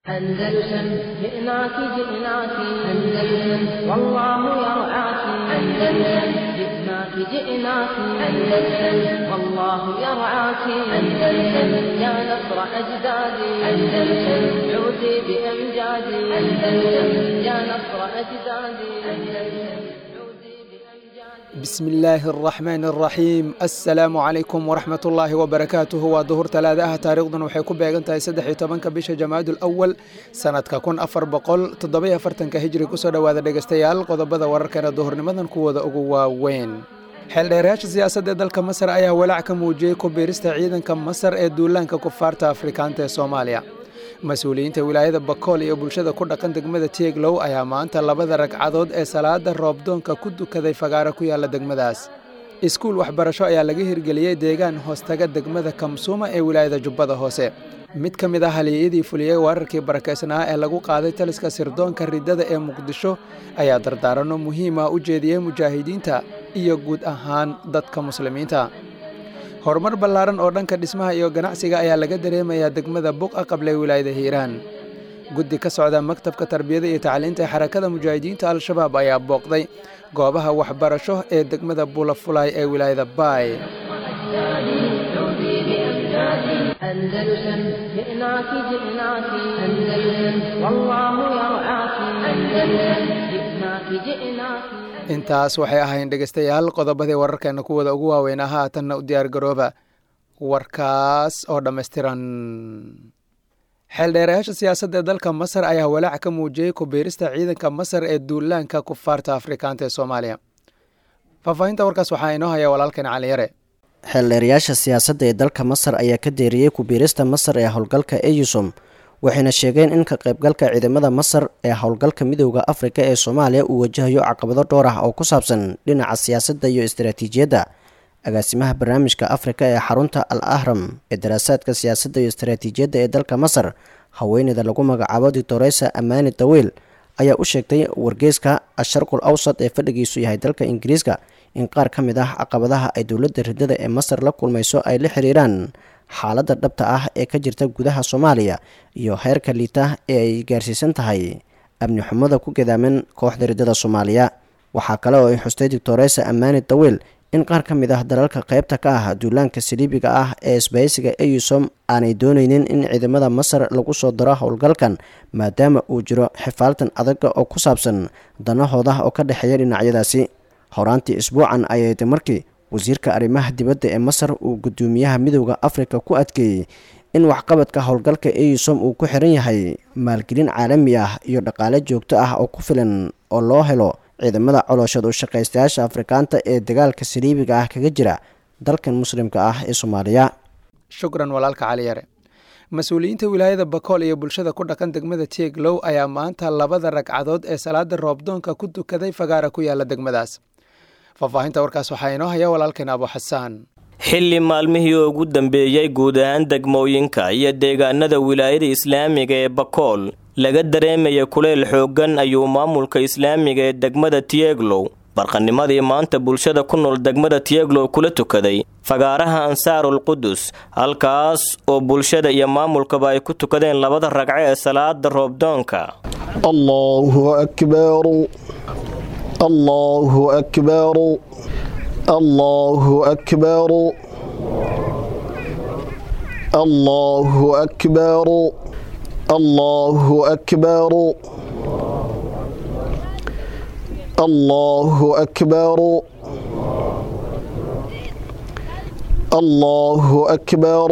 أندلسن جئناك جئناك أندلسن والله يرعاك أندلسن جئناك جئناك أندلسن والله يرعاك أندلسن يا نصر أجدادي أندلسن عودي بأمجادي أندلسن يا نصر أجدادي أندلسن عودي بأمجادي بسم illaahi araxmaan araxiim assalaamu calaykum waraxmat ullaahi wabarakaatuhu waa duhur talaada ah taariikhdan waxay ku beegan tahay saddex iyo tobanka bisha jamaadul awal sanadka kun afar boqol toddobiyo afartanka hijri kusoo dhowaada dhegeystayaal qodobada wararkana duhurnimadan kuwooda ugu waaweyn xeeldheerayaasha siyaasadda ee dalka masar ayaa walaac ka muujiyey ku biirista ciidanka masar ee duulaanka kufaarta afrikaanta ee soomaaliya mas-uuliyiinta wilaayada bakool iyo bulshada ku dhaqan degmada tieglow ayaa maanta labada ragcadood ee salaada roobdoonka ku dukaday fagaaro ku yaalla degmadaas iskuul waxbarasho ayaa laga hirgeliyey deegaan hoostaga degmada kamsuuma ee wilaayada jubbada hoose mid ka mid ah haliyeyadii fuliyey weerarkii barakeysnaa ee lagu qaaday taliska sirdoonka riddada ee muqdisho ayaa dardaaranno muhiima u jeediyey mujaahidiinta iyo guud ahaan dadka muslimiinta horumar ballaaran oo dhanka dhismaha iyo ganacsiga ayaa laga dareemayaa degmada buqa qable wilaayada hiiraan guddi ka socda maktabka tarbiyada iyo tacliinta ee xarakada mujaahidiinta al-shabaab ayaa booqday goobaha waxbarasho ee degmada bulafulay ee wilaayada baay عودي بأمجادي أندلسن جئناك جئناك أندلسن والله يرعاك أندلسن جئناك جئناك intaas waxay ahayn dhegeystayaal qodobadii wararkeena kuwooda ugu waaweynaa haatanna u diyaargarooba warkaas oo dhammaystiran xeeldheerayaasha siyaasadda ee dalka masar ayaa walaac ka muujiyey ku biirista ciidanka masar ee duulaanka kufaarta afrikaanta ee soomaaliya faahfaahinta warkaas waxaa inoo haya walaalkeen cali yare xeeldheerayaasha siyaasadda ee dalka masar ayaa ka deeriyey ku-biirista masar ee howlgalka eyusom waxayna sheegeen in ka qaybgalka ciidamada masar ee howlgalka midooda afrika ee soomaaliya uu wajahayo caqabado dhowr ah oo ku saabsan dhinaca siyaasadda iyo istaraatiijiyadda agaasimaha barnaamijka afrika ee xarunta al ahram ee daraasaadka siyaasadda iyo istaraatiijiyadda ee dalka masar haweeneyda lagu magacaabo doctoresa amani dawiil ayaa u sheegtay wargeyska asharqul awsad ee fadhigiisu yahay dalka ingiriiska in qaar ka mid ah caqabadaha ay dowladda riddada ee masar la kulmayso ay la xiriiraan xaaladda dhabta ah ee ka jirta gudaha soomaaliya iyo heerka liita ee ay gaarsiisan tahay amni xumada ku gadaaman kooxda riddada soomaaliya waxaa kale oo ay xustay doctoresa amani dawiil in qaar ka mid ah dalalka qaybta ka ah duulaanka saliibiga ah ee isbahaysiga eyusom aanay dooneynin in ciidamada masar lagu soo daro howlgalkan maadaama uu jiro xifaaltan adaga oo ku saabsan danahooda oo ka dhexeeya dhinacyadaasi horaantii isbuucan ayay markii wasiirka arrimaha dibadda ee masar uu guddoomiyaha midooda afrika ku adkeeyey in waxqabadka howlgalka eyusom uu ku xiran yahay maalgelin caalami ah iyo dhaqaale joogto ah oo ku filan oo loo helo ciidamada colooshad u shaqaystayaasha afrikaanta ee dagaalka saliibiga ah kaga jira dalkan muslimka ah ee soomaaliya shukran walaalka cali yare mas-uuliyiinta wilaayada bakool iyo bulshada ku dhaqan degmada tieglow ayaa maanta labada ragcadood ee salaada roobdoonka ku dukaday fagaara ku yaala degmadaas faahfaahinta warkaas waxaa inoo haya walaalkeen abu xasaan xilli maalmihii ugu dambeeyey guud ahaan degmooyinka iyo deegaanada wilaayada islaamiga ee bakool laga dareemaya kuleyl xooggan ayuu maamulka islaamiga ee degmada tieglow barqanimadii maanta bulshada ku nool degmada tieglow kula tukaday fagaaraha ansaarul qudus halkaas oo bulshada iyo maamulkaba ay ku tukadeen labada ragco ee salaada roobdoonka الله أكبر الله أكبر الله أكبر الله أكبر الله أكبر الله أكبر الله أكبر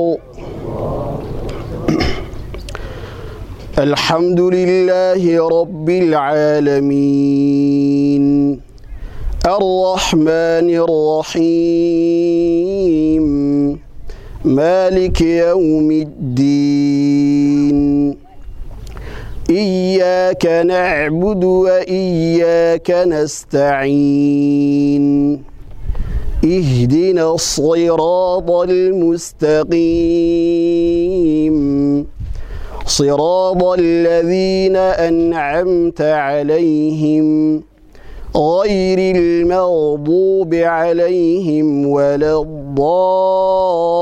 الحمد لله رب العالمين الرحمن الرحيم مالك يوم الدين إياك نعبد وإياك نستعين اهدنا الصراط المستقيم صراط الذين أنعمت عليهم غير المغضوب عليهم ولا الضالين الضالين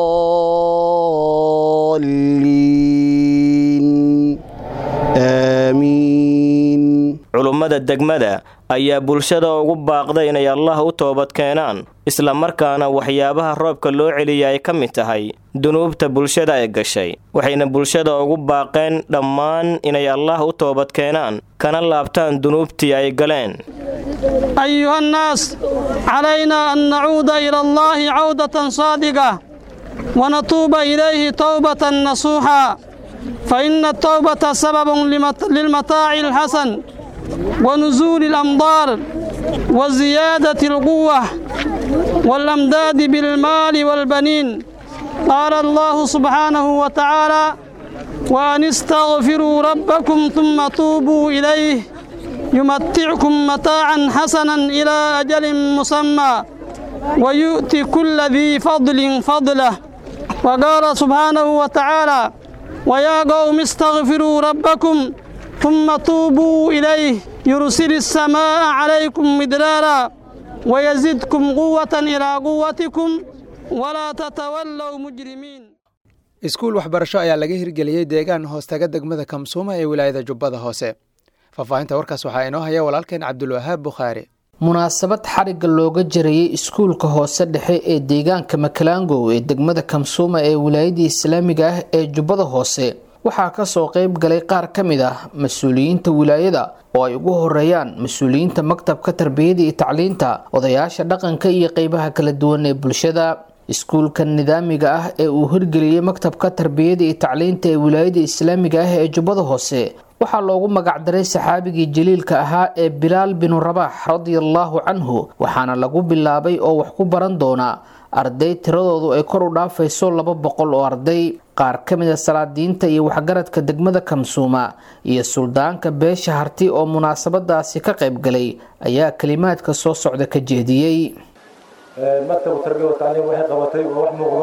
culummada degmada ayaa bulshada ugu baaqday inay allah u toobad keenaan islamarkaana waxyaabaha roobka loo celiya ay ka mid tahay dunuubta bulshada ay gashay waxayna bulshada ugu baaqeen dhammaan inay allah u toobad keenaan kana laabtaan dunuubtii ay galeen أيها الناس علينا أن نعود إلى الله عودة صادقة ونتوب إليه توبة نصوحا فإن التوبة سبب لمت- للمتاع الحسن ونزول الأمطار وزيادة القوة والأمداد بالمال والبنين قال الله سبحانه وتعالى وأن استغفروا ربكم ثم توبوا إليه يمتعكم متاعا حسنا إلى أجل مسمى ويؤتي كل ذي فضل فضله وقال سبحانه وتعالى ويا قوم استغفروا ربكم ثم توبوا إليه يرسل السماء عليكم مدرارا ويزدكم قوة إلى قوتكم ولا تتولوا مجرمين iskuul waxbarasho ayaa laga hirgeliyey deegaan hoostaga degmada kamsuuma ee wilaayada jubbada hoose faahfaahinta warkaas waxaa inoo haya walaalkeen cabdulwahaab bukhaari munaasabad xarigga looga jarayey iskuulka hoose dhexe ee deegaanka makalaangow ee degmada kamsuuma ee wilaayadii islaamiga ah ee jubbada hoose waxaa kasoo qeyb galay qaar ka mid ah mas-uuliyiinta wilaayada oo ay ugu horeeyaan mas-uuliyiinta maktabka tarbiyada iyo tacliinta odayaasha dhaqanka iyo qeybaha kala duwan ee bulshada iskuulka nidaamiga ah ee uu hirgeliyey maktabka tarbiyada iyo tacliinta ee wilaayada islaamiga ah ee jubbada hoose waxaa loogu magacdaray saxaabigii jaliilka ahaa ee bilaal binu rabax radiallahu canhu waxaana lagu bilaabay oo wax ku baran doona arday tiradoodu ay kor u dhaafayso laba boqol oo arday qaar ka mid a salaadiinta iyo waxgaradka degmada kamsuuma iyo suldaanka beesha harti oo munaasabadaasi ka qayb galay ayaa kalimaadka soo socda ka jeediyey maktabu tarbiya wa tacliim waxay qabatay waa wax muuqdo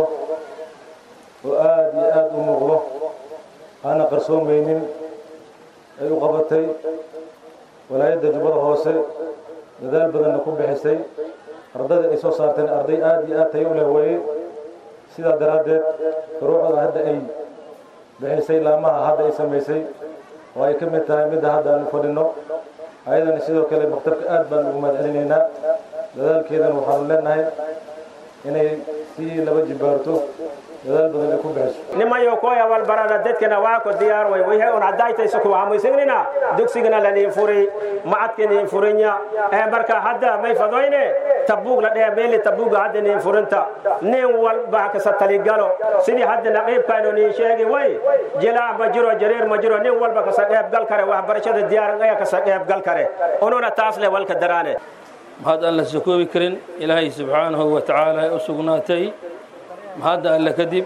oo aada iyo aada u muuqdo aana qarsoomaynin ay u qabatay walaayadda jubbada hoose dadaal badanna ku bixisay ardada ay soo saarteen arday aada iyo aad tayo u leh weeye sidaa daraaddeed furuucda hadda ay bixisay laamaha hadda ay samaysay oo ay ka mid tahay midda hadda aanu fadhinno ayadana sidoo kale maktabka aad baan ugu mahad celinaynaa dadaalkeedana waxaanu leenahay inay sii laba jibaarto dadaal badan ay ku bixiso nimayo koya walbarada dadkana waa ko diyaar way way on adaytayso ku aamusinina dugsigana la niin furi macadka niin furinya ee marka hadda may fadoyne tabuug la dheh meeli tabuuga hadda niin furinta nin walba ka satali galo sidii hadda naqiibkaano niin sheegi way jilaa ma jiro jareer ma jiro nin walba ka saqeeb gal kare waxbarashada diyaar ayaa ka saqeeb gal kare ununa taas le walka daraane mahad aan la soo koobi karin ilaahay subxaanahu wa tacaala ay u sugnaatay mahadda alle kadib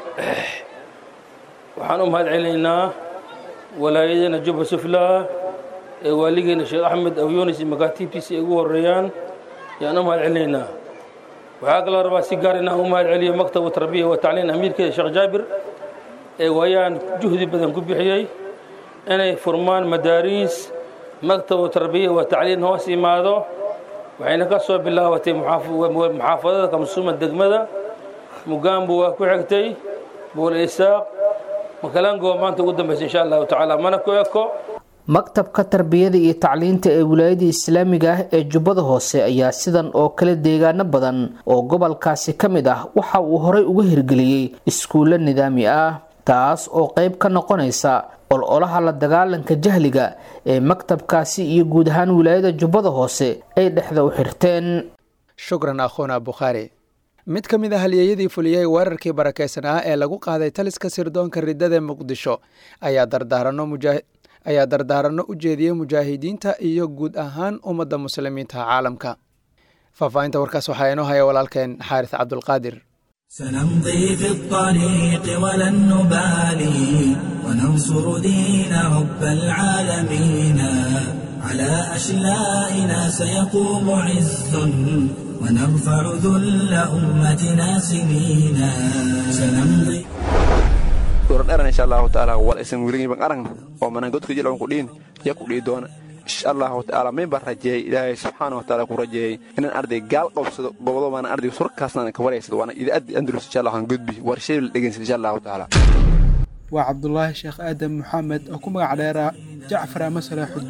waxaan u mahad celinaynaa walaayadana jubba sufla ee waaligeena sheekh axmed aw yunis iyo makaatiibtiisa ay ugu horeeyaan ayaan u mahad celinaynaa waxaa kaloo rabaa si gaar inaan u mahad celiyo maktabu tarbiya wa tacliin amiirkeeda sheekh jaabir ee waayaan juhdi badan ku bixiyey inay furmaan madaariis maktabu tarbiya wa tacliin hoos imaado waxayna ka soo bilaabatay muxaafadada kamsuuma degmada mugaambu waa ku xigtay buul isaaq makalaango maanta ugu dambaysa insha allahu tacaala mana ku eko maktabka tarbiyada iyo tacliinta ee wilaayada islaamiga ah ee jubbada hoose ayaa sidan oo kale deegaano badan oo gobolkaasi ka mid ah waxa uu horey uga hirgeliyey iskuulo nidaami ah taas oo qayb ka noqonaysa ololaha la dagaalanka jahliga ee maktabkaasi iyo guud ahaan wilaayada jubbada hoose ay dhexda u xirteen shukran akhuuna bukhaari mid ka mid a halyeeyadii fuliyey weerarkii barakaysanaa ee lagu qaaday taliska sirdoonka riddada muqdisho ayaa dardaaranno mujaa ayaa dardaaranno u jeediyey mujaahidiinta iyo guud ahaan ummadda muslimiinta caalamka faahfaahinta warkaas waxaa inoo haya walaalkeen xaaris cabdulqaadir سنمضي في الطريق ولن نبالي وننصر دين رب العالمين على أشلائنا سيقوم عز ونرفع ذل أمتنا سنينا سنمضي dheran insha allahu taala wal isan weligiiban aragna oo manan godka jilcan ku dhiin ya ku dhii doona insha allahu taala min baan rajeeyey ilaahay subxaana wa taala ku rajeeyey inaan arday gaal qabsado gobodo baana arday surkaasna ka wareysado waana idaaddi andalus insha allah aan gudbi warshay la dhegeysan insha allahu taala waa cabdulaahi sheekh aadan maxamed oo ku magac dheeraa jacfar ama salaaxuddiin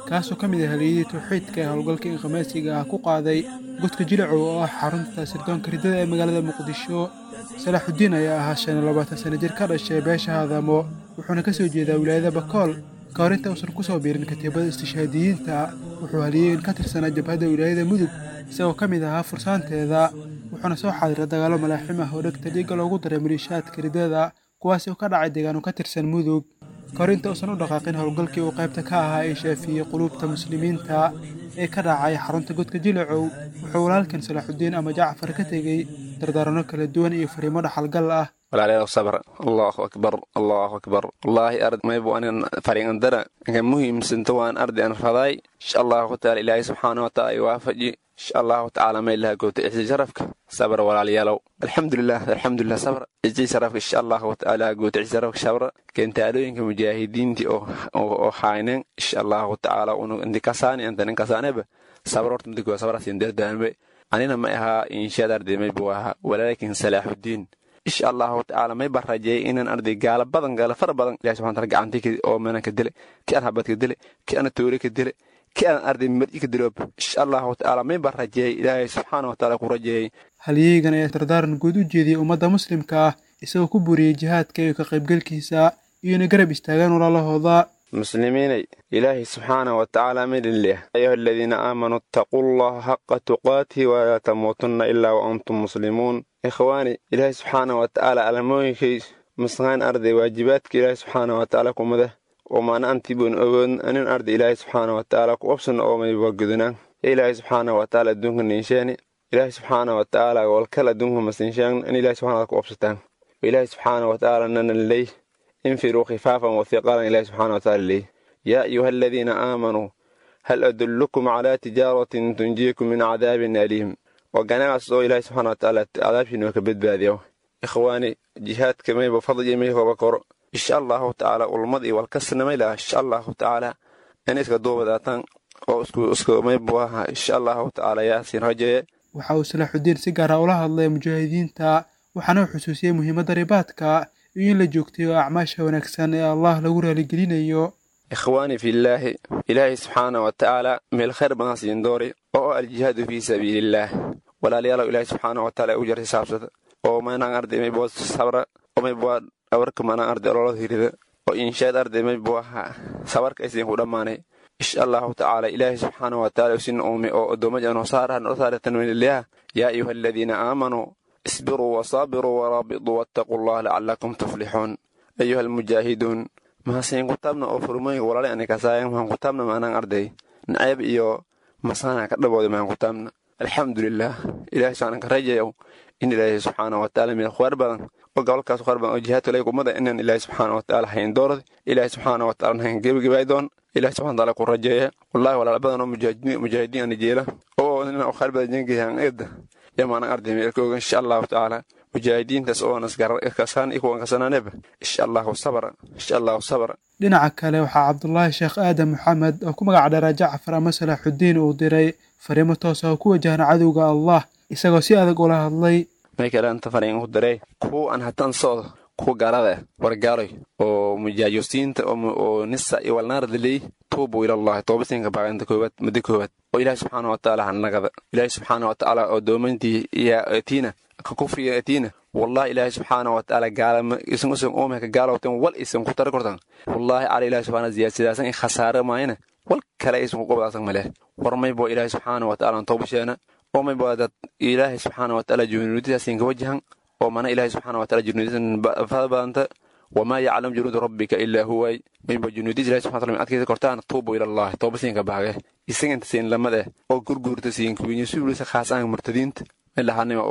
kaasoo ka mid ah haliyadii tawxiidka ee howlgalka inkhamaasiga ah ku qaaday godka jilacow oo ah xarunta sirdoonka riddada ee magaalada muqdisho salaaxudiin ayaa ahaa shan iyo labaatan sana jir ka dhashay beesha haadamo wuxuuna ka soo jeedaa wilaayada bakool ka hor inta uusan ku soo biirin katiibada istishhaadiyiinta wuxuu haliyey in ka tirsanaa jabhadda wilaayada mudug isagoo ka mid ahaa fursaanteeda wuxuuna soo xaadira dagaalo malaaxim ah oo dhegta dhiigga loogu daray maliishaadka riddada kuwaasi oo ka dhacay deegaano ka tirsan mudug ka hor inta uusan u dhaqaaqin howlgalkii uu qaybta ka ahaa ee shaafiyey quluubta muslimiinta ee ka dhacay xarunta godka jilacow wuxuu walaalkan salaaxudiin ama jacfar ka tegey dardaaranno kala duwan iyo fariimo dhaxalgal ah walaalayaal sabr allahu akbar allahu akbar wallaahi ard maybu anin fariingandara inka muhiimsanta waan ardi an raday insha allahu taala ilaahay subxaana wataala iwaafaji insha allahu tacaala may laha goota ixsi sharafka sabr walaalayaalow alxamdulilah alxamdulilah sabr ixsi sharafka insha allahu tacaala goota ixsi sharafka sabr keentaalooyinka mujaahidiinti oo hayneen insha allahu tacaala unu intikasaani anta ninkasaaneba sabr horta midikoa sabrasin dardaanbe anina ma ahaa inshaad arday maybu ahaa walaakin salaaxudiin insha allahu tacaala may baan rajeeyay inaan arday gaala badan gaala fara badan ilahi subxana taala gacantii oo menan ka dile ki aan habad ka dile ki aan toore ka dile ki aan arday mar'i ka diloob insha allahu tacaala may baan rajeeyay ilaahay subxaana wa taala ku rajeeyay halyeygan ayaa dardaaran guud u jeediyey ummadda muslimka ah isagoo ku buriyey jihaadka iyo ka qaybgelkiisa iyo inay garab istaagaan walaalahooda muslimiinay ilaahay subxaana wa tacaala midin leh ayuha aladiina aamanuu ittaquu allaha xaqa tuqaatihi walaa tamuutunna ilaa wa antum muslimuun ikhwaani ilaahay subxaana wa tacaala alamooyinkay masqaan arday waajibaadka ilaahay subxaana wa tacaala kumada oo maana antiboon ogoon anin arday ilaahay subxaana wa tacaala ku obsana oo mayba gudunaan ilaahay subxaana wa tacaala adduunka ninsheeni ilaahay subxaana wa tacaala walkal adduunka masinshaan in ilaahay subxana ku obsataan ilaahay subxaana wa tacaala nanan ley infiruu khifaafan wathiqaalan ilaahi subxana wataala leey yaa ayuha aladiina aamanuu hal adullukum calaa tijaaratin tunjiikum min cadaabin aliim waa ganacas oo ilaahi subxana watacaala cadaabkiinoo ka badbaadiyo ikhwaani jihaadka mayba fadliyo maykooba koro insha allahu tacaala ulmad iyo walkasnamay laha insha allahu tacaala in iska duubadaataan oo isku maybu aha insha allahu tacaala yaasiin rajeeye waxa uu salaaxudiin si gaara ula hadlay mujaahidiinta waxaana uu xusuusiyey muhiimadda ribaadka iyo in la joogtayo acmaasha wanaagsan ee allah lagu raaligelinayo ikhwaani fillaahi ilaahay subxaana wa tacaala meel khayr badan siin doori oo aljihaadu fii sabiilillaah walaalayaalow ilaahay subxaana wa taala ugu jartay saabsada oo maynaan arday maybo sabra oo maybo dhawarka maanaan arday ololada hirida oo inshaad arday maybo ahaa sabarka aysiin ku dhammaanay insha allahu tacaala ilaahay subxaana wa taala usin uume oo addoomajan hosaarahan osaaratan welilaah yaa ayuha aladiina aamanuu isbiruu wasaabiruu waraabituu wattaquu allah lacalakum tuflixuun ayuha almujaahiduun mahasiin kutaabna oo furmooyinka walaale ani kasaayan mahan kutaabna maanaan arday nacayb iyo masaana ka dhabooday mahan kutaabna alxamdulilah ilahay subxaana ka rajayow in ilaahay subxaana wa tacaala meel khwaar badan oo gobolkaas khwaar badan oo jihaadka lay kumada inaan ilaahay subxaana wa tacaala hayn doorad ilaahay subxaana wa tacaala hayn gebagabaay doon ilahay subxana taala ku rajeeya wallahi walaal badan oo mujaahidiin ana jeela oo ina khwaar badan jengayahan eedda yamaana arday meelkooga insha allahu tacaala mujaahidiintaas oo naskasaan ikuwan kasanaaneba insha allahu sabra insha allahu sabra dhinaca kale waxaa cabdulaahi sheekh aadan maxamed oo ku magac dheeraa jacfar ama salaaxudiin uu diray fariimo toos ah oo ku wajahna cadowga allah isagoo si adag ula hadlay may kale anta fariin ku diray kuwa aan hatan socdo kuwa gaalada wargaaroy oo mujaajosiinta oo nisa iyo walnaaradaley tuubu ilallahi toobasiinka baaqinta koowaad muddo koowaad oo ilaahi subxaana wa tacaala hanagada ilaahi subxaana wa tacaala oo doomantii iyo atiina ka kufriga atiina wallahi ilaahi subxaana wa tacaala gaalama isan usan oomeka gaalowtan wal isan ku tara kortan wallahi cala ilaahi subxaana ziyaasadaasan in khasaare maayana wal kale aysan ku qobdaasan maleh war maybo ilaahi subxaana wa tacaala toobasheena oo maybo dad ilaahi subxaana wa tacaala junuudidaasin ka wajahan oo mana ilaahi subxaana wa tacaala junuudisan fada badanta wamaa yaclam junuuda rabbika ilaa huway mayba junuudis ilahi subxana taala adkaysa kortaan tuubu ilallahi toobasiinka baage isaganta siin lamade oo gurguurta siin kuwinya suulisa khaasaan murtadiinta ilahanima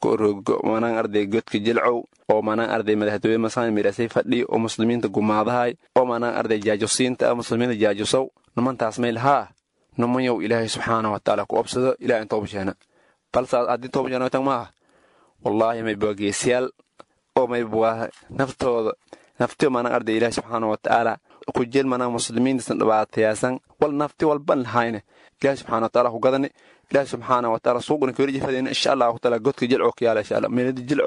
manaan arday godka jilcow oo manaan arday madaxtooye masaan mirasay fadhi oo muslimiinta gumaadahay oo manaan arday jaajosiinta ah muslimiinta jaajosow nimantaas mayl haa nimanyow ilaahay subxaana wa tacaala ku obsado ilaah in toobasheena balse haddii toobasheena tag maaha wallaahi mayba geesiyaal oo mayba naftooda nafti manaan arday ilaahay subxaana wa tacaala ku jeel manaan muslimiintasan dhibaatayaasan wal nafti walban lahayne ilaahay subxaana wa tacaala ku gadane ilaahi subxaana wa tacaala suuqna kaweli jifadeen insha allahu taala godka jilcow ka yaala insha allah meelada jilcow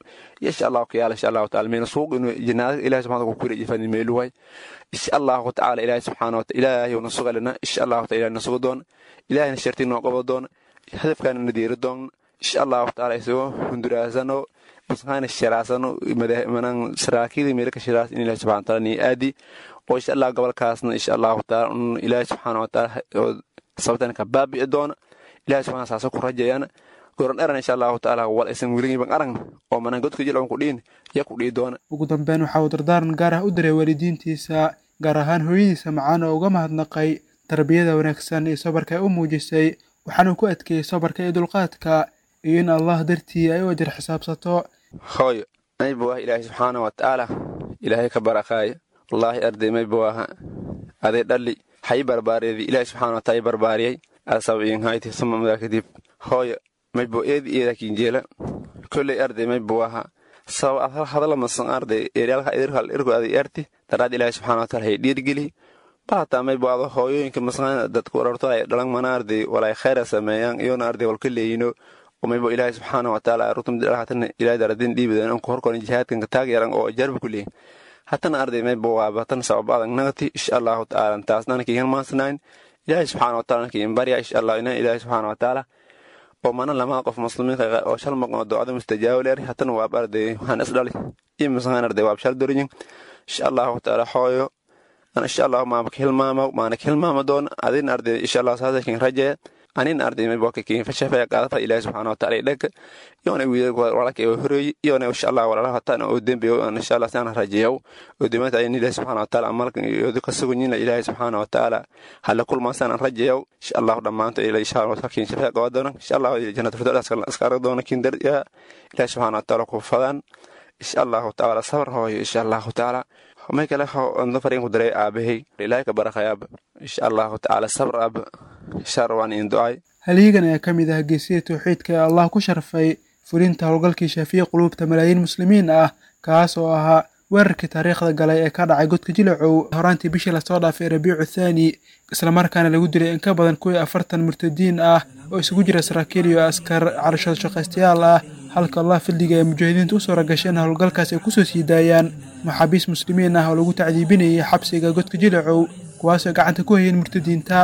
insha allahu kayaala insha allahu taala meena suuq inuu jinaada ilahi subxana ku kuri jifani meeluway insha allahu tacaala ilahi subxaana wa ilaahay na sugalina insha allahu taala ilahi na sugo doona ilahayna sharti noo qabo doona hadafkaana na diiri doona insha allahu taala isagoo hunduraasano masqaana shiraasano manan saraakiida meelka shiraas in ilahi subxana taala nii aadi oo insha allah gobolkaasna insha allahu taala ilaahi subxaana wa taala sababtana ka baabi'i doona ilahi subxana saasa ku rajayana goran dharan insha allahu taala wal aysan weligiiban arag oo manan godka jilcon ku dhiin ya ku dhii doona ugu dambeyn waxa uu dardaaran gaar ah u diray waalidiintiisa gaar ahaan hooyadiisa macaan oo uga mahadnaqay tarbiyada wanaagsan iyo sabarka ay u muujisay waxaanuu ku adkeeyey sabarka iyo dulqaadka iyo in allah dartii ay u ajar xisaabsato hooyo mayba ah ilaahay subxaana wa tacaala ilaahay ka barakaaya wallaahi arday mayba waaha aday dhalli hay barbaareedii ilaahay subxaana wa taala barbaariyay asabiinhayti suma madaa kadib hooyo maybo eedi eedakinjeela kolley arday maybo waaha sabab ad hal hadala masan arday eryaalka idirkal irku aday erti daraad ilaahay subxaana wa taala hay dhiirgeli baataa maybo ado hooyooyinka masqaan dadku wararto ay dhalan mana arday walay khayra sameeyaan iyona arday walka leeyino maybo ilaahay subxaana wa taala rutumdilhatana ilaahay daradin dhiibadan anku horkoran jihaadkan ka taagyaran oo jarba ku leeyin hatana arday maybo waa batan sabab adag nagati insha allahu taala taasnana kiigan maansanayn ilaahay subxaana wa taala kiin barya insha allah ina ilaahay subxaana wa taala oo mana lamaa qof muslimiinka oo shal maqnoo ducada mustajaabo leer hatana waab arday waxaan isdhali iyo masqaan arday waab shal dorinyin insha allahu taala hooyo ana insha allahu maama ka hilmaama maana ka hilmaama doona adin arday insha allah saasa kiin rajeya anin arday maybo ka kiin fashafaya qaadata ilaahi subxaana wa taala idhaga yoona wiidal walaalka ee horeeyi yoona insha allah walaalaha hatana oo dembiyo aan insha allah saan rajeeyow oo dimaanta ayin ilaahi subxaana wa taala amalka iyo ka sugunyina ilaahi subxaana wa taala hala kulmaan saan rajeeyow insha allah dhammaanta ila insha allah kiin shafaya qawa doona insha allah jannat firdaus iska arag doona kiin dar ilaahi subxaana wa taala ku fadaan insha allahu taala sabar hooyo insha allahu taala may kale ando fariin ku diray aabahay ilaahay ka barakayaaba insha allahu tacaala sabr aaba insha rabaan in ducay halyigan ayaa ka mid ah geesida tawxiidka ee allah ku sharfay fulinta howlgalkii shaafiye quluubta malaayiin muslimiin ah kaas oo ahaa weerarkii taariikhda galay ee ka dhacay godka jilacow horaantii bishii lasoo dhaafay rabiicu thaani islamarkaana lagu dilay in ka badan kuwii afartan murtadiin ah oo isugu jira saraakiil iyo askar carashada shaqaystayaal ah halka allah fadliga ee mujaahidiinta u suura gashay in howlgalkaas ay kusoo sii daayaan maxaabiis muslimiin ah oo lagu tacdiibinayay xabsiga godka jilacow kuwaasoo gacanta ku hayeen murtadiinta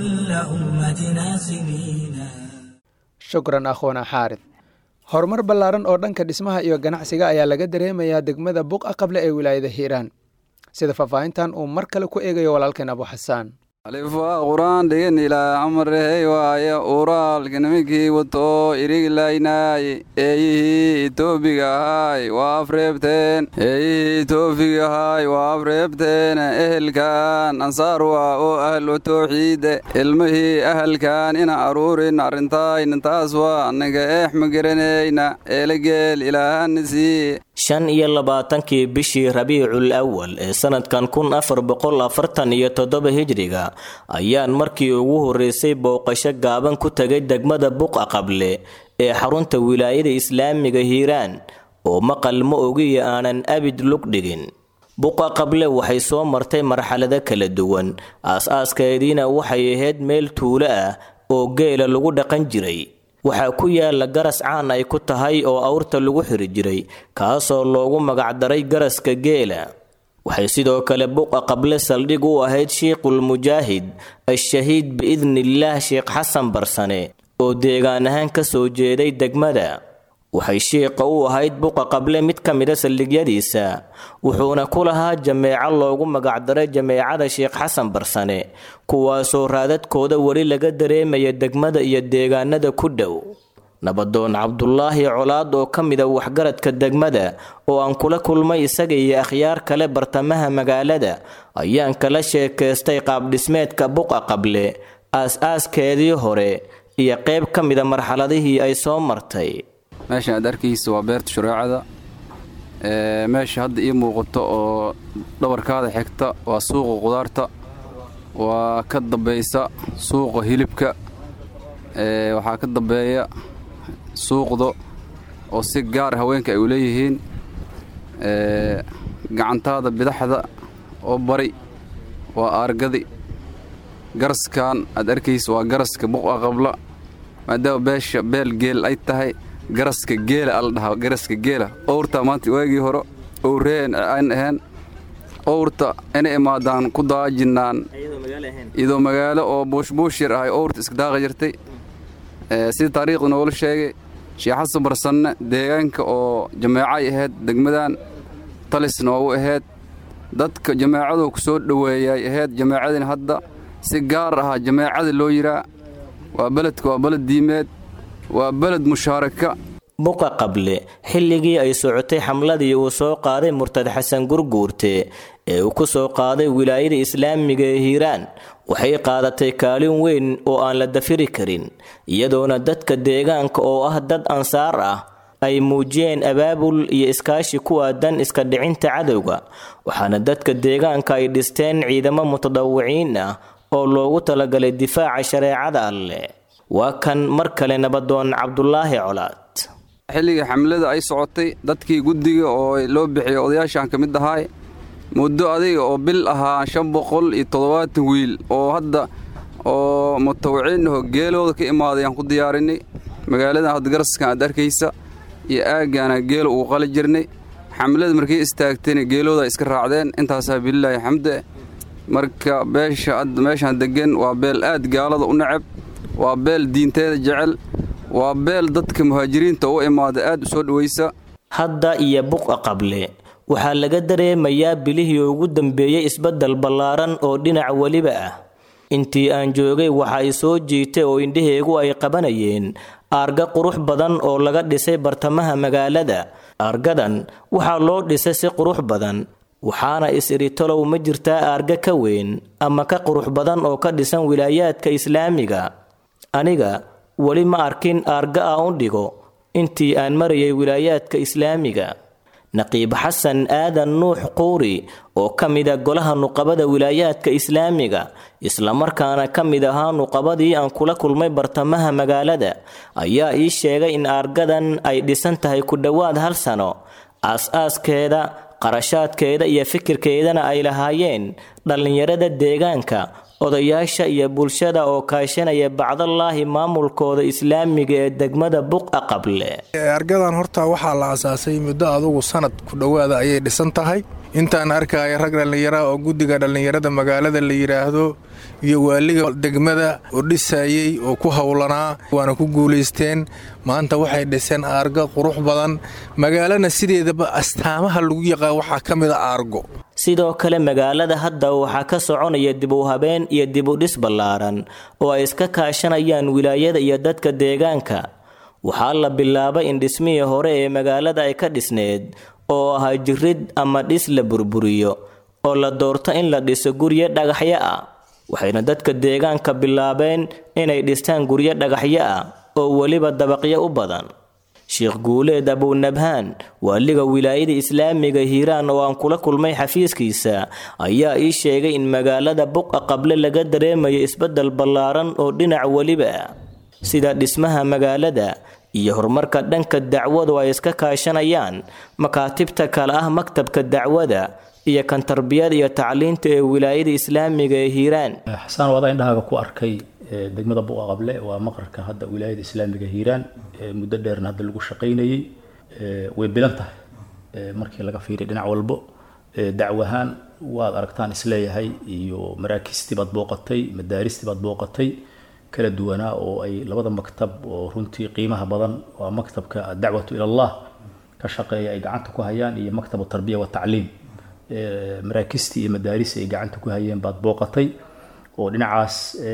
shukran akhuuna xaarid horumar ballaaran oo dhanka dhismaha iyo ganacsiga ayaa laga dareemayaa degmada buqa qable ee wilaayada hiiraan sida faahfaahintan uu mar kale ku eegayo walaalkeen abu xasaan alifaa qur-aan dhigan ilaa amarehey waaye uraalka nimankii wato iriglaynaay eeyihii itoobiga ahaay waa afreebteen eeyihii itoobiga ahaay waa afreebteen ehelkan ansaar waa oo ahlu towxiide ilmihii ahalkan ina aruurin arrintaayna taas waa annaga eex ma garanayna eelageel ilaahana siiye shan iyo labaatankii bishii rabiicul awal ee sanadkan kun afar boqol afartan iyo toddoba hijriga ayaan markii ugu horreysay booqasho gaaban ku tegay degmada buqa qable ee xarunta wilaayada islaamiga hiiraan oo maqal ma ogiyo aanan abid lug dhigin buqa qable waxay soo martay marxalado kala duwan aas-aaskaediina waxay ahayd meel tuulo ah oo geela lagu dhaqan jiray waxaa ku yaala garas caan ay ku tahay oo awrta lagu xiri jiray kaasoo loogu magacdaray garaska geela waxay sidoo kale buqa qable saldhig u ahayd shiikhul mujaahid al-shahiid biidnillaah sheekh xasan barsane oo deegaan ahaan ka soo jeeday degmada waxay shiiqa u ahayd buqa qable mid ka mida saldhigyadiisa wuxuuna ku lahaa jameeco loogu magacdaray jameecada sheekh xasan barsane kuwaasoo raadadkooda weli laga dareemaya degmada iyo deegaanada ku dhow nabadoon cabdulaahi colaad oo ka mida waxgaradka degmada oo aan kula kulmay isaga iyo akhyaar kale bartamaha magaalada ayaan kala sheekaystay qaabdhismeedka buqa qable aas-aaskeedii hore iyo qayb ka mida marxaladihii ay soo martay meeshan aad arkaysa waa beerta shureecada meesha hadda ii muuqato oo dhabarkaada xigta waa suuqa qudaarta waa ka dambaysa suuqa hilibka waxaa ka dambeeya suuqda oo si gaar haweenka ay u leeyihiin gacantaada bidaxda oo bari waa aargadi garaskan aad arkaysa waa garaska buqa qabla maadaama beesha beel geel ay tahay garaska geela ala dhahaa garaska geela owrta maanta waagii hore owreen aan ahayn owrta inay imaadaan ku daajinnaan iyadoo magaalo oo buushbuush yar ahay owrta iska daaqa jirtay sida taariikhda noola sheegay sheekh xasan barsanne deegaanka oo jameecay ahayd degmadan talis noogu ahayd dadka jameecadu ku soo dhoweeyay ahayd jameecadina hadda si gaar ahaa jameecada loo yiraa waa beledka waa beled diimeed waa beled mushaaraka buqa qable xilligii ay socotay xamladii uu soo qaaday murtad xasan gurguurte ee uu ku soo qaaday wilaayada islaamiga ee hiiraan waxay qaadatay kaalin weyn oo aan la dafiri karin iyadoona dadka deegaanka oo ah dad ansaar ah ay muujiyeen abaabul iyo iskaashi ku aadan iska dhicinta cadowga waxaana dadka deegaanka ay dhisteen ciidamo mutadawiciin ah oo loogu talagalay difaaca shareecada alleh waa kan mar kale nabadoon cabdulaahi colaad xilligii xamlada ay socotay dadkii guddiga oo loo bixiyay odayaashaan ka mid ahaay muddo adiga oo bil ahaa shan boqol iyo toddobaatan wiil oo hadda oo mutawiciin aho geelooda ka imaaday aan ku diyaarinay magaaladan hadda garaskan aad arkaysa iyo aaggaana geelo uu qali jirnay xamlada markay istaagtayna geelooda iska raacdeen intaasaa bililaahi xamde marka beesha hadda meeshaan deggan waa beel aad gaalada u necab waa beel diinteeda jecel waa beel dadka muhaajiriinta u imaada aad u soo dhowaysa hadda iyo buqa qable waxaa laga dareemayaa bilihii ugu dambeeyey isbeddel ballaaran oo dhinac weliba ah intii aan joogay waxa ay soo jiitay oo indhaheegu ay qabanayeen aarga qurux badan oo laga dhisay bartamaha magaalada aargadan waxaa loo dhisay si qurux badan waxaana is-iritolow ma jirtaa aarga ka weyn ama ka qurux badan oo ka dhisan wilaayaadka islaamiga aniga weli ma arkin aarga a u dhigo intii aan marayay wilaayaadka islaamiga naqiib xasan aadan nuux quuri oo ka mida golaha nuqabada wilaayaadka islaamiga islamarkaana ka mid ahaa nuqabadii aan kula kulmay bartamaha magaalada ayaa ii sheegay in aargadan ay dhisan tahay ku dhowaad hal sano aas-aaskeeda qarashaadkeeda iyo fikirkeedana ay lahaayeen dhallinyarada deegaanka odayaasha iyo bulshada oo kaashanaya bacdallaahi maamulkooda islaamiga ee degmada buqa qable argadan horta waxaa la asaasay muddo adugu sanad ku dhowaada ayay dhisan tahay intaan arkaya rag dhallinyara oo guddiga dhallinyarada magaalada la yidhaahdo iyo waaliga degmada oo dhisayey oo ku howlanaa waana ku guulaysteen maanta waxay dhiseen aargo qurux badan magaalana sideedaba astaamaha lagu yaqaan waxaa ka mid a aargo sidoo kale magaalada hadda waxaa ka soconaya dib u habeen iyo dib u dhis ballaaran oo ay iska kaashanayaan wilaayada iyo dadka deegaanka waxaa la bilaabay in dhismihii hore ee magaalada ay ka dhisneed oo ahaa jirid ama dhis la burburiyo oo la doorto in la dhiso guryo dhagaxyo ah waxayna dadka deegaanka bilaabeen inay dhistaan guryo dhagaxyo ah oo weliba dabaqyo u badan sheekh guuleed abunabhaan waaliga wilaayada islaamiga hiiraan oo aan kula kulmay xafiiskiisa ayaa ii sheegay in magaalada buqa qable laga dareemayo isbeddel ballaaran oo dhinac weliba ah sida dhismaha magaalada iyo horumarka dhanka dacwadu ay iska kaashanayaan makaatibta kale ah maktabka dacwada iyo kan tarbiyada iyo tacliinta ee wilaayada islaamiga ee hiiraan xasaan wadaa indhahaaga ku arkay degmada buqa qable waa maqarka hadda wilaayada islaamiga hiiraan muddo dheerna hadda lagu shaqaynayey way bilan tahay markii laga fiiriya dhinac walbo dacwahaan waad aragtaan isleeyahay iyo maraakiistii baad booqatay madaaristii baad booqatay kala duwanaa oo ay labada maktab oo runtii qiimaha badan waa maktabka adacwatu ila allah ka shaqeeya ay gacanta ku hayaan iyo maktabu tarbiya watacliim maraakiistii iyo madaaristii ay gacanta ku hayeen baad booqatay oo dhinacaas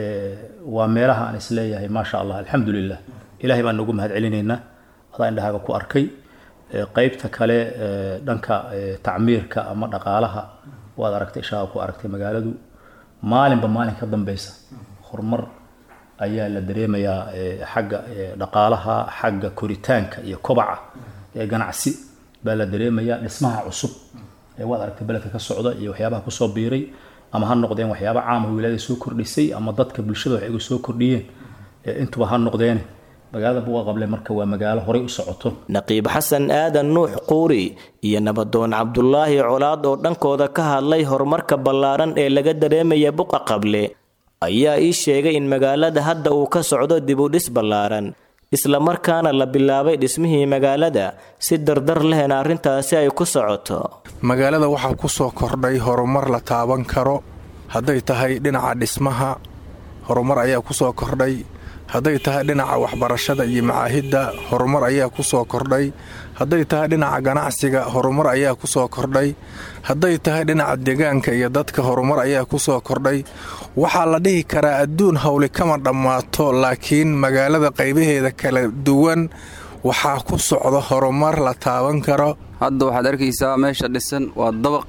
waa meelaha aan isleeyahay maasha allah alxamdulilah ilahay baan noogu mahad celinaynaa adaa indhahaaga ku arkay qeybta kale dhanka tacmiirka ama dhaqaalaha waad aragtay ishaaga ku aragtay magaaladu maalinba maalin ka dambeysa horumar ayaa la dareemayaa xagga dhaqaalaha xagga koritaanka iyo kobaca ee ganacsi baa la dareemayaa dhismaha cusub waad aragtay beledka ka socda iyo waxyaabaha kusoo biiray ama ha noqdeen waxyaaba caama wilaayada soo kordhisay ama dadka bulshada wax igu soo kordhiyeen intuba ha noqdeene magaalada buqa qable marka waa magaalo horay u socoto naqiib xasan aadan nuux quuri iyo nabadoon cabdulaahi colaad oo dhankooda ka hadlay horumarka ballaaran ee laga dareemaya buqa qable ayaa ii sheegay in magaalada hadda uu ka socdo dib u dhis ballaaran islamarkaana la bilaabay dhismihii magaalada si dardar lehna arrintaasi ay ku socoto magaalada waxaa ku soo kordhay horumar la taaban karo hadday tahay dhinaca dhismaha horumar ayaa ku soo kordhay hadday tahay dhinaca waxbarashada iyo macaahidda horumar ayaa ku soo kordhay hadday tahay dhinaca ganacsiga horumar ayaa ku soo kordhay hadday tahay dhinaca deegaanka iyo dadka horumar ayaa ku soo kordhay waxaa la dhihi karaa adduun howli kama dhammaato laakiin magaalada qaybaheeda kala duwan waxaa ku socda horumar la taaban karo hadda waxaad arkaysaa meesha dhisan waa dabaq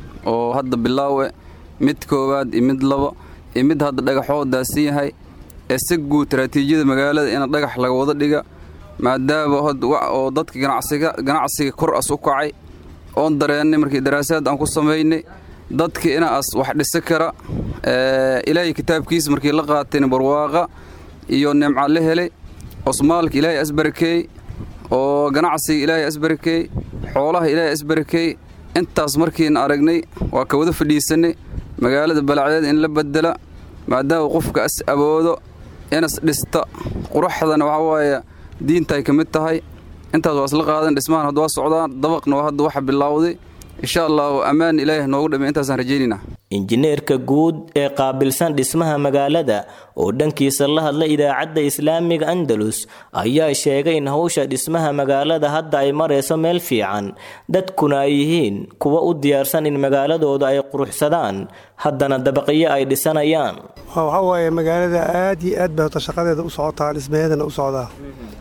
oo hadda bilaawe mid koowaad iyo mid labo iyo mid hadda dhagaxoo daadsan yahay ee si guud taraatiijyada magaalada in dhagax laga wada dhiga maadaama oo dadka ganacsiga kor as u kacay oon dareennay markii daraasaad aan ku samaynay dadka inaas wax dhisa kara ilaahay kitaabkiisa markii la qaatayna barwaaqa iyo nimca la helay osmaalka ilaahay asbarakeey oo ganacsiga ilaahay asbarakeey xoolaha ilaahay asbarakeey intaas markiina aragnay waa ka wada fadhiisanay magaalada balacdeed in la bedela maadaama qofka as awoodo inas dhista quraxdana waxaa waaye diintaay ka mid tahay intaas waa isla qaadan dhismahan hadda waa socdaan dabaqna waa hadda waxa bilowday insha allahu ammaan ilaahi noogu dhamay intaasaan rajaynaynaa injineerka guud ee qaabilsan dhismaha magaalada oo dhankiisa la hadla idaacadda islaamiga andalus ayaa sheegay in howsha dhismaha magaalada hadda ay marayso meel fiican dadkuna ay yihiin kuwa u diyaarsan in magaaladooda ay quruxsadaan haddana dabaqyo ay dhisanayaan waxaa waaye magaalada aad iyo aad bay hota shaqadeeda u socotaa dhismaheedana u socdaa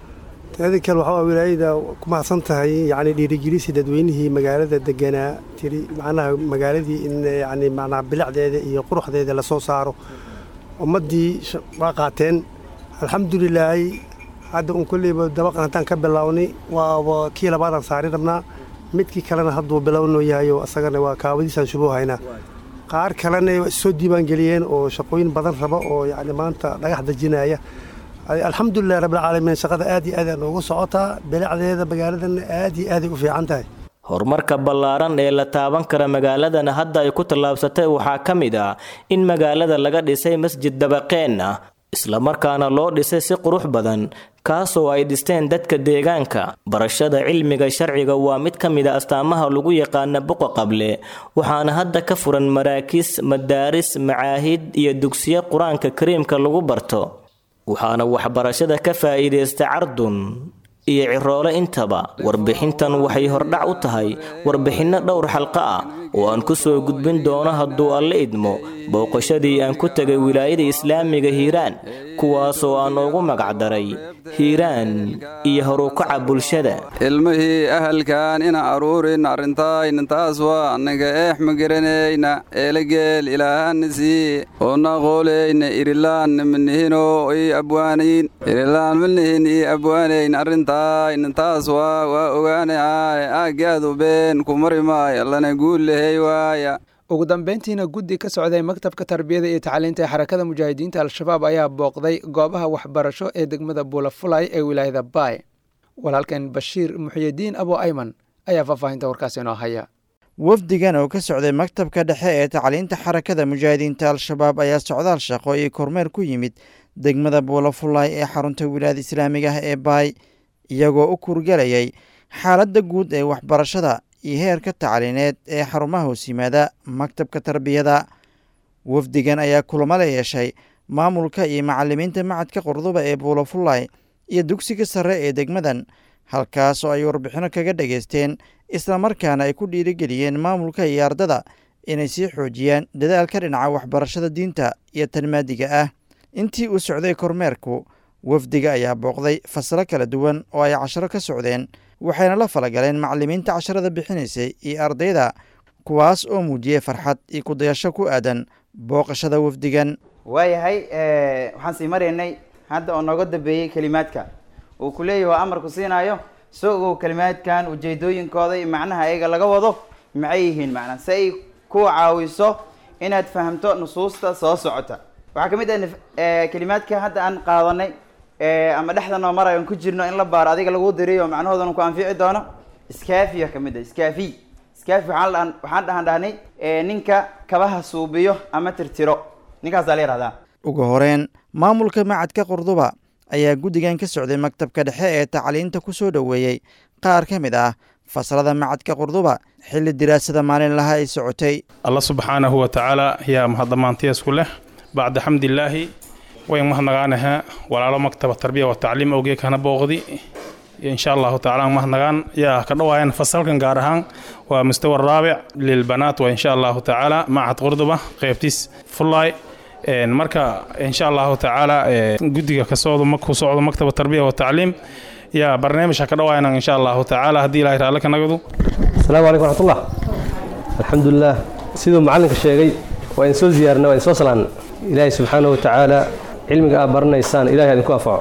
teeda kale waxaa wilaayada ku mahadsan tahay yacni dhiirigelisi dadweynihii magaalada deganaa tiri macnaha magaaladii in yacni macnaha bilicdeeda iyo quruxdeeda lasoo saaro ummaddii waa qaateen alxamdulilaahi hadda un kolleyba dabaqan haddaan ka bilownay waaba kii labaadaan saari rabnaa midkii kalena hadduu bilownoo yahayo asagana waa kaawadiisaan shubuu haynaa qaar kalena soo diiwaangeliyeen oo shaqooyin badan raba oo yacni maanta dhagax dejinaya alxamdulilah rabbilcaalamiin shaqada aad iyo aad noogu socotaa bilicdeeda magaaladana aad iyo aaday u fiican tahay horumarka ballaaran ee la taaban kara magaaladana hadda ay ku tallaabsatay waxaa ka mid ah in magaalada laga dhisay masjid dabaqeen ah islamarkaana loo dhisay si qurux badan kaasoo ay dhisteen dadka deegaanka barashada cilmiga sharciga waa mid ka mid a astaamaha lagu yaqaana buqa qable waxaana hadda ka furan maraakiis madaaris macaahid iyo dugsiyo qur-aanka kariimka lagu barto waxaana waxbarashada ka faa'iidaysta cardun iyo ciroole intaba warbixintan waxay hordhac u tahay warbixinno dhowr xalqo ah oo aan ku soo gudbin doono hadduu alle idmo booqashadii aan ku tegay wilaayada islaamiga hiiraan kuwaasoo aan ugu magacdaray hiiraan iyo horukaca bulshada ilmihii ahalkan ina aruurin arrintaynintaas waa annaga eex ma garanayna eelageel ilaahana sii oona qooleyna irilaan manihino ii abwaanayn irilaan manihin ii abwaanayn arrintaynintaas waa waa ogaanahay aaggaadu been ku mari maayo allana guul lehey waaya ugu dambeyntiina guddi ka socday maktabka tarbiyada iyo tacliinta ee xarakada mujaahidiinta al-shabaab ayaa booqday goobaha waxbarasho ee degmada buulafulay ee wilaayada baay walaalkan bashiir muxyidiin abo ayman ayaa faahfaahinta warkaasi inoo haya wafdigan oo ka socday maktabka dhexe ee tacliinta xarakada mujaahidiinta al-shabaab ayaa socdaal shaqo iyo kormeer ku yimid degmada buulafulay ee xarunta wilaayada islaamiga ah ee baay iyagoo u kurgelayay xaaladda guud ee waxbarashada iyo heerka tacliineed ee xarumaha hoos yimaada maktabka tarbiyada wafdigan ayaa kulamo la yeeshay maamulka iyo macalimiinta macadka qurduba ee buulafulay iyo dugsiga sare ee degmadan halkaas oo ay warbixino kaga dhageysteen islamarkaana ay ku dhiirigeliyeen maamulka iyo ardada inay sii xoojiyaan dadaalka dhinaca waxbarashada diinta iyo tanmaadiga ah intii uu socday kormeerku wafdiga ayaa booqday fasalo kala duwan oo ay casharo ka socdeen waxayna la falagaleen macalimiinta casharada bixinaysay iyo ardayda kuwaas oo muujiyey farxad iyo kudayasho ku aadan booqashada wafdigan waayahay waxaan sii maraynay hadda oo nooga dambeeyey kelimaadka uu ku leeyahy waa amarku siinaayo soo ogow kelimaadkan ujeedooyinkooda iyo macnaha ayaga laga wado maxay yihiin macnaa si ay ku caawiso inaad fahamto nusuusta soo socota waxaa ka mid ah kelimaadka hadda aan qaadanay ama dhexda noo marayo ku jirno in la baaro adiga lagu diriyo macnahoodana ku anfici doono iskaafiya ka mid ah iskaafi iskaafi waxaan dhahan waxaan dhahan dhahnay ninka kabaha suubiyo ama tirtiro ninkaasaa la yihahdaa ugu horeyn maamulka macadka qurduba ayaa guddigan ka socday maktabka dhexe ee tacliinta ku soo dhoweeyey qaar ka mid ah fasalada macadka qurduba xilli diraasada maalinlaha ay socotay alla subxaanahu wa tacaala yaa mahadamaantiyaasku leh bacda xamdilaahi wayn mahadnagaanaha walaalo maktaba tarbiya wa tacliim awgee kana booqdi insha allahu tacaala mahadnagaan yaa ka dhawaayan fasalkan gaar ahaan waa mustawa raabic lilbanaat wa insha allahu tacaala macad qurduba qeybtiis fullaay marka insha allahu tacaala guddiga ka socdo ku socdo maktaba tarbiya wa tacliim yaa barnaamijka ka dhawaayan insha allahu tacaala haddii ilahay raalle ka nagadu asalaamu calaykum raxmatullah alxamdulilah siduu macallinka sheegay waa idin soo ziyaarna waa idin soo salaanna ilaahay subxaanahu wa tacaala cilmiga aad baranaysaan ilahay idinku anfaco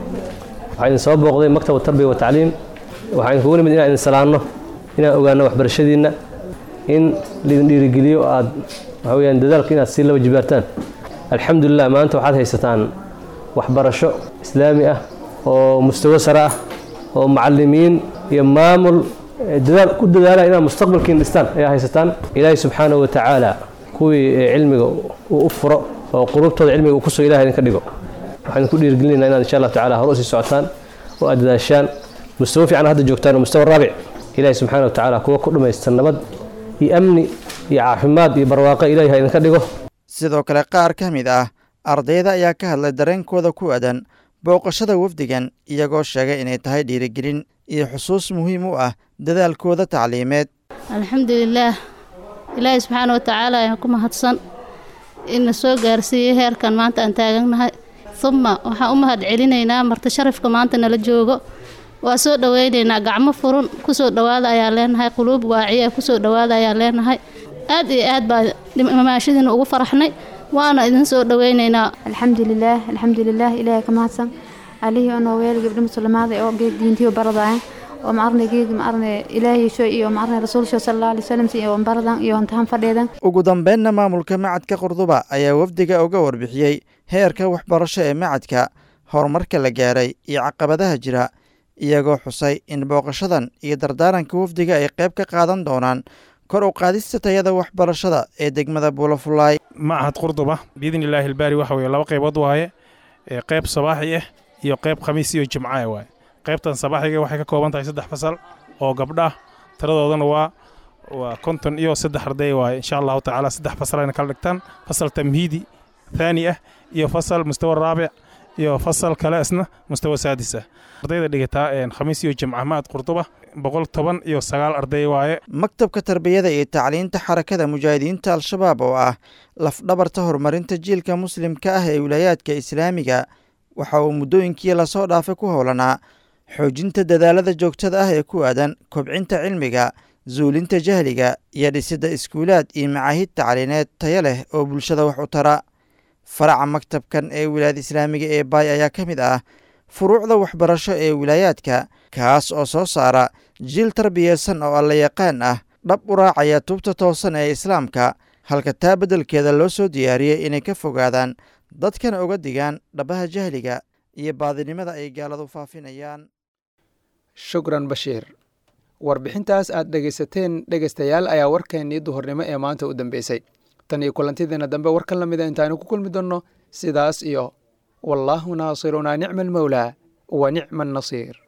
waxaa idin soo booqday maktaba tarbiya wa tacliim waxaa idinkugu nimid inaan idin salaanno inaan ogaanno waxbarashadiinna in laidin dhiirigeliyo oo aad waxa weyaan dadaalka inaad sii laba jibaartaan alxamdulilah maanta waxaad haysataan waxbarasho islaami ah oo mustawo sare ah oo macalimiin iyo maamul dadaal ku dadaalaya inaad mustaqbalkiin dhistaan ayaa haysataan ilaahay subxaanahu wa tacaala kuwii cilmiga uu u furo oo qulubtooda cilmiga uu kusoo ilahay idinka dhigo waxaan idinku dhiirigelinayna inaad insha allah tacala hore usii socotaan oo aad dadaashaan mustawo fiican hadda joogtaan oo mustawa raabic ilaahay subxaana wa tacaala kuwa ku dhammaysta nabad iyo amni iyo caafimaad iyo barwaaqo ilahay ha idinka dhigo sidoo kale qaar ka mid ah ardayda ayaa ka hadlay dareenkooda ku aadan booqashada wafdigan iyagoo sheegay inay tahay dhiirigelin iyo xusuus muhiim u ah dadaalkooda tacliimeed alxamdulilaah ilaahay subxaana wa tacaala ayaan ku mahadsan ina soo gaarsiiyey heerkan maanta aan taagannahay uma waxaan u mahad celinaynaa marti sharafka maanta nala joogo waa soo dhoweynaynaa gacmo furun kusoo dhowaada ayaan leenahay quluub waaciya kusoo dhowaada ayaan leenahay aad iyo aad baa maashadiina ugu faraxnay waana idin soo dhoweynaynaa alxamdulilaah alxamdulilaah ilaahay ka mahadsan alihii onoo weel gabdho musulmaada oo geed diintiyo baradaayan oo maarne geed maarne ilaahiisho iyo maarne rasuulsho sallallahu alayhi wasallam iyo baradan iyo intahan fadheedan ugu dambeynna maamulka macadka qurduba ayaa wafdiga uga warbixiyey heerka waxbarasho ee macadka horumarka la gaaray iyo caqabadaha jira iyagoo xusay in booqashadan iyo dardaaranka wafdiga ay qayb ka qaadan doonaan kor u qaadista tayada waxbarashada ee degmada buulafulaay macahad qurduba biidn illaahi ilbaari waxa weye laba qaybood waaye qayb sabaaxi ah iyo qayb khamiis iyo jimca waaye qaybtan sabaaxiga waxay ka kooban tahay saddex fasal oo gabdha tiradoodana waa waa konton iyo saddex arday waaye insha allahu tacaala saddex fasal ayna kala dhigtaan fasal tamhiidi thaani ah iyo fasal mustawa raabic iyo fasal kale isna mustawa saadis ah ardayda dhigataa khamiis iyo jimca macad qurduba boqol toban iyo sagaal arday waaye maktabka tarbiyada iyo tacliinta xarakada mujaahidiinta al-shabaab oo ah lafdhabarta horumarinta jiilka muslimka ah ee wilaayaadka islaamiga waxa uu muddooyinkii lasoo dhaafay ku howlanaa xoojinta dadaalada joogtada ah ee ku aadan kobcinta cilmiga zuulinta jahliga iyo dhisidda iskuulaad iyo macaahid tacliineed tayo leh oo bulshada wax u tara faraca maktabkan ee wilaayada islaamiga ee baay ayaa ka mid ah furuucda waxbarasho ee wilaayaadka kaas oo soo saara jiil tarbiyeysan oo alla yaqaan ah dhab u raacaya tubta toosan ee islaamka halka taa beddelkeeda loo soo diyaariyey inay ka fogaadaan dadkana uga digaan dhabaha jahliga iyo baadinimada ay gaaladu faafinayaan shukran bashiir warbixintaas aad dhegaysateen dhegaystayaal ayaa warkeennii duhurnimo ee maanta u dambeysay tan iyo kulantideena dambe war ka lamida intaanu ku kulmi doonno sidaas iyo wallaahu naasirunaa nicma almawlaa wa nicma annasiir